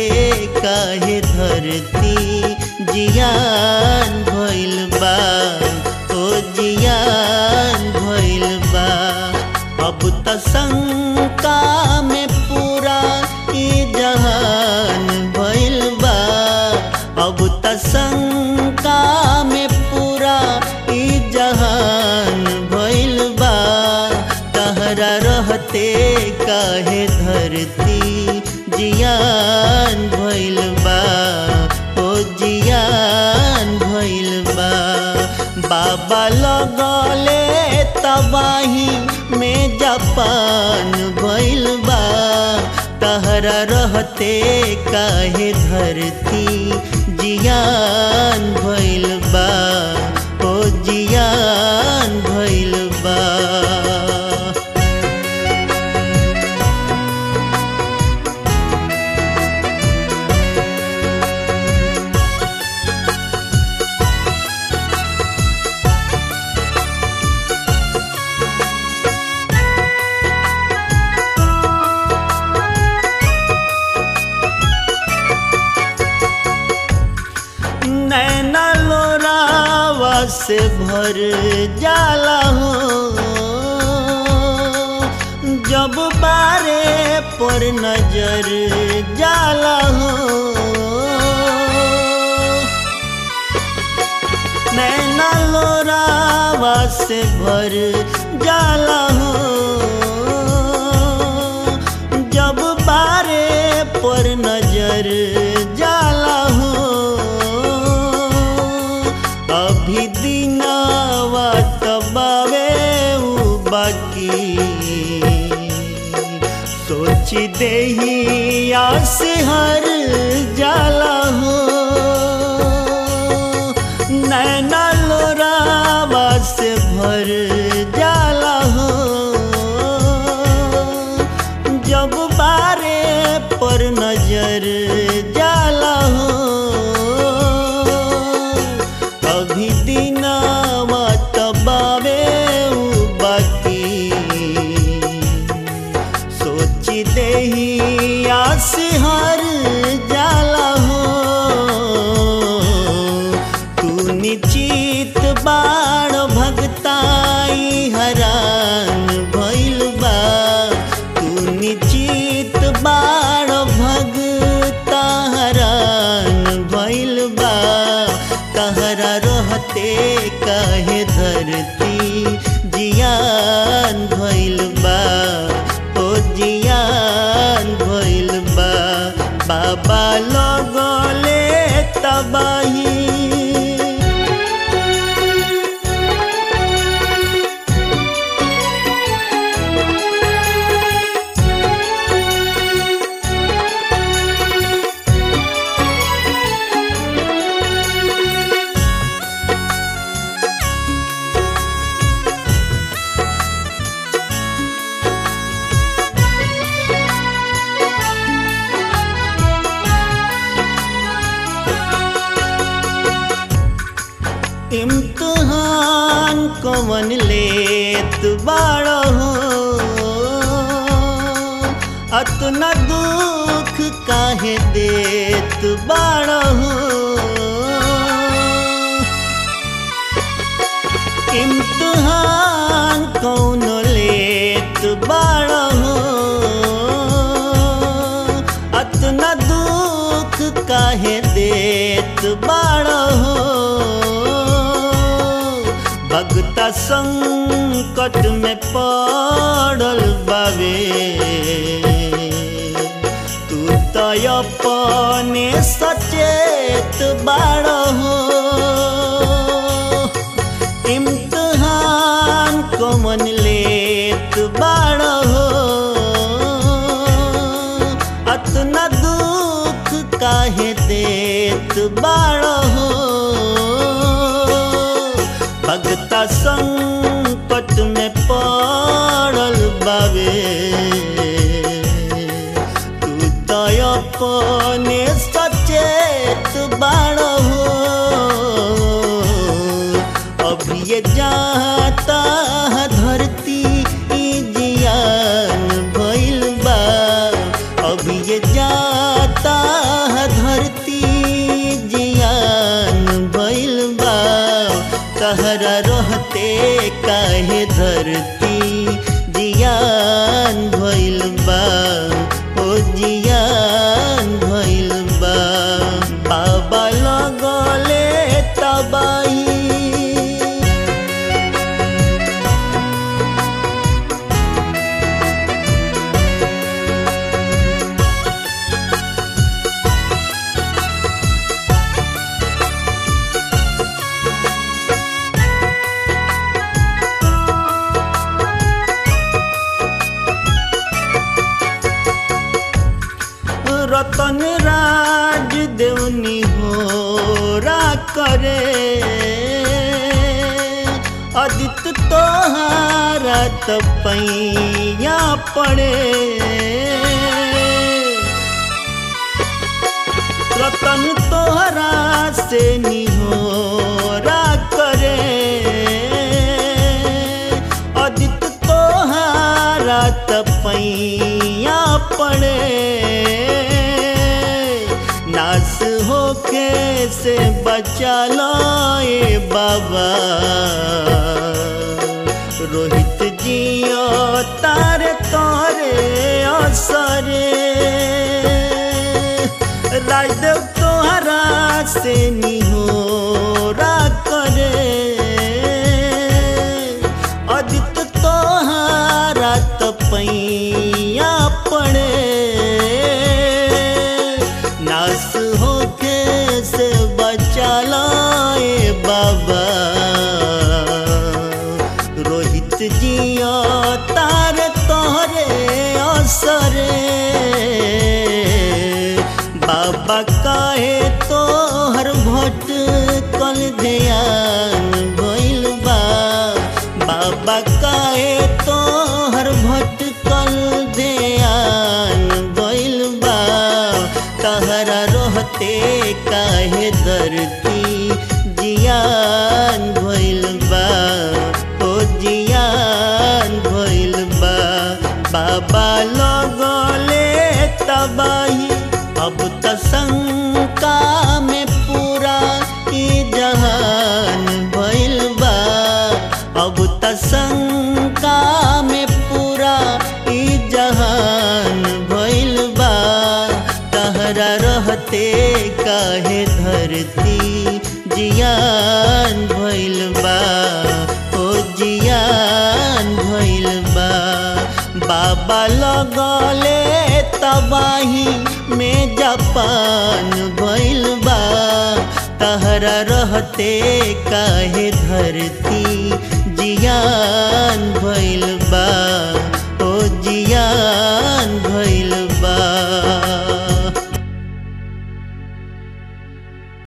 काहे धरती जियान भइल बा ओ जियान भइल बा अब त शंका में पूरा ई जहान भइल बा अब त शंका में पूरा ई जहान भइल बा तहरा रहते काहे धरती जियान भइल बा ओ जियान भइल बा बाबा लगले तबाही में जापान भइल बा तहरा रहते काहे धरती जियान भइल बा ओ जियान भइल बा नैना लोरावा से भर जाला हो जब बारे पर नजर जाला हो नैना लोरावा से भर जाला हो जब बारे पर नजर जाला हो अभी दिनावा तबावे उ बाकी सोच देही आस हर जाला हो नैना लोरावा से भर जाला हो जब बारे पर नजर जाला हो अभी दिनावा तबावे उ बाकी सोच देही आस हर जाला हो तू निश्चित बाण भगताई हरान भइल बा तू निश्चित बाण भगता हरान भइल बा कहरा रहते काहे धरती जियान भइल बा ओ जियान भइल बा बाबा लगले तबाही इम्तहान कवन लेत बाड़ हो अतना दुख काहे देत बाड़ हो इम्तहान कौन लेत बाड़ हो अतना दुख काहे देत बाड़ हो भगता संकट में पड़ल बावे तू तो अपने सचेत बाड़ हो इम्तहान कमन लेत बाड़ हो अतना दुख काहे देत बाड़ हो भगता संकट में पड़ल बावे तू तो अपने सचेत बाड़ हो अब ये जाता धरती ई जियान भइल बा अब ये जाता काहे धरती जियान भइल बा ओ जियान भइल बा बाबा लगले तबाही रतन राज देवनी हो रा करे अदित तोहारा तपैया पड़े रतन तोहरा से निहोरा करे अदित तोहारा तपैया पड़े नास होके से बचा लो ए बाबा रोहित जियो तारे तोरे असरे राजदेव तोहरा से निहोरा करे अदित तोहरा तपैया पड़े नास होके से बचा लाए बाबा रोहित जिया तार तोहरे असरे बाबा काहे तोहर भट कल ध्यान भइल बा बाबा काहे तोहर भट कल ध्यान भइल बा तहरा रहते काहे धरती जियान भइल बा ओ जियान भइल बा बाबा लगले तबाही अब त शंका में पूरा ई जहान भइल बा अब त शंका में पूरा ई जहान भइल बा तहरा रहते काहे धरती जियान भइल बा ओ जियान भइल बा बाबा लगले तबाही में जापान भइल बा तहरा रहते काहे धरती जियान भइल बा ओ जियान भइल